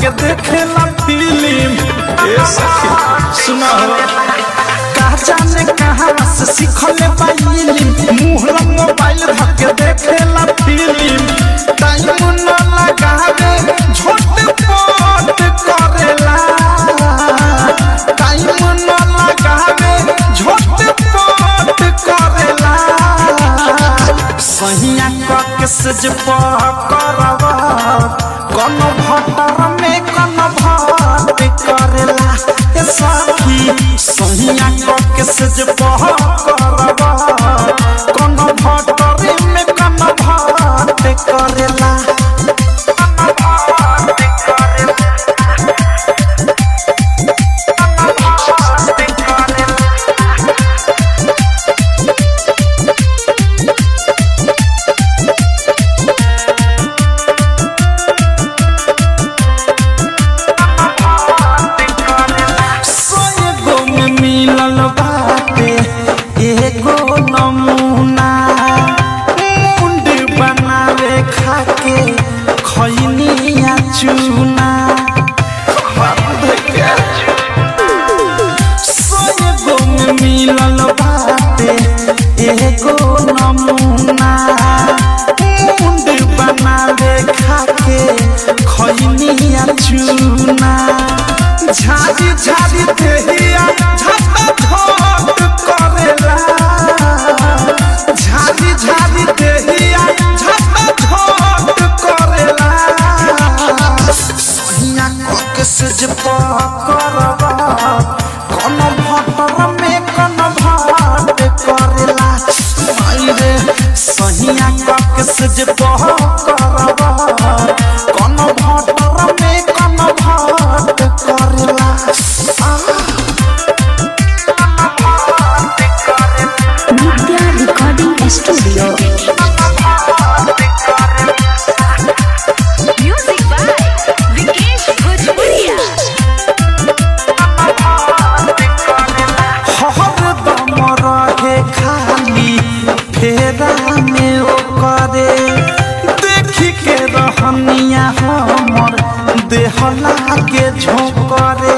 धके देखेला फिल्म ए सखी सुना हो का जाने कहाँ से सीखले बाइली मुहला मोबाइल धके देखेला फिल्म टाइम न लगावे झोट पोट करेला टाइम न लगावे झोट पोट करेला सहिया कके सज करवा कौन भटर में कौन भात करेला ए सखी सहिया कके सज करवा कौन भटर में कौन भात करेला सोएगो में मिलल बाटे एगो नमूना मुंड बनावे खाके खैनिया चूना सोएगो में मिलल बाटे एगो नमूना मुंड बनावे खाके खैनिया चूना झाड़ी झाड़ी देहिया झपा झोट करेला झाड़ी झाड़ी देहिया झपा झोट करेला सहिया कके से जे करवा कौन भटर में कौन भाट करेला माई रे सहिया कके से जे करवा कौन भटर में कौन भाट करेला Nitya Recording Studio. Music by Vikesh Bhojpuria. हरदम रहे खाली फेरा में ओ करे देखी के रहनिया हमर देह लागे झोंकरे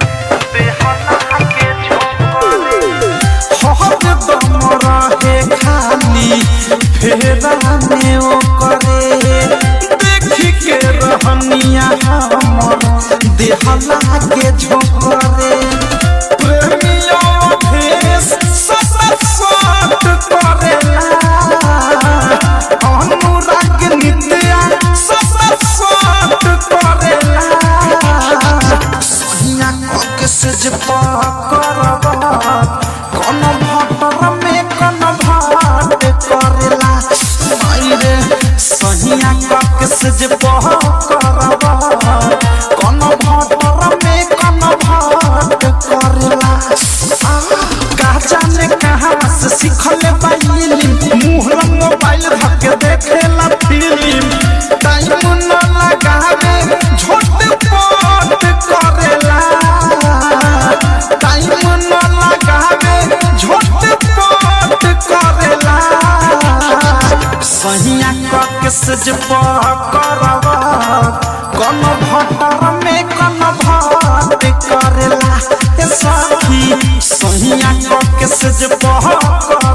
हरदम रहे खाली फेरा में ओ करे देखी के रहनिया हमर देह लागे झोंकरे प्रेमियों भेष ससत साथ करेला अनुराग नित्या ससत साथ करेला सहिया कके से जे करवा कौन भटर में कौन भाट करेला माई रे सहिया कके से जे करवा कौन भटर में कौन भाट करेला का जाने कहाँ से सीखले बाइली मुहला मोबाइल धके देखेला फिल्म टाइम न लगावे झोट पोट करेला टाइम न लगावे झोट पोट करेला सहिया कके सज करवा कौन भटर में कौन भात करेला ए सखी सहिया कके सज करवा